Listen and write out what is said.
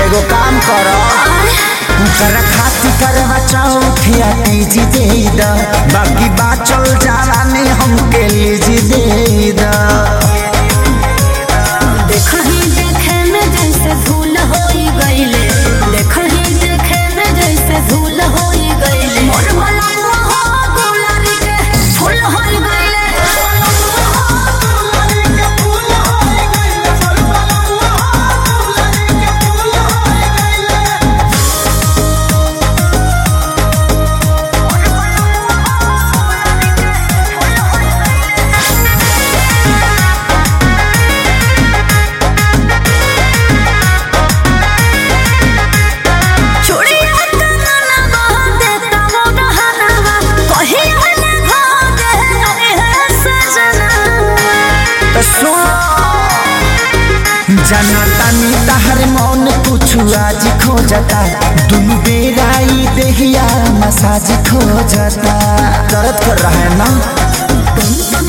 एगो काम कर कर खाती करवा चौथिया तीजी दे द बाकी बाचल जावानी हमके लीजी दे द देखही देखे में जैसे धूल होई गईले देखही देखे में जैसे धूल होई गईले मोर मलावा हो गुलारी के फूल होई गईले चूड़िया कंगना बांधे तमो गहना कहीं हने भागे अरे है सजना तो सुन जनतानी तहर मौन कुछ आज खोजता दुनु बेरा ई देहिया मसाज खोजता दर्द कर रहा है ना तुम तुम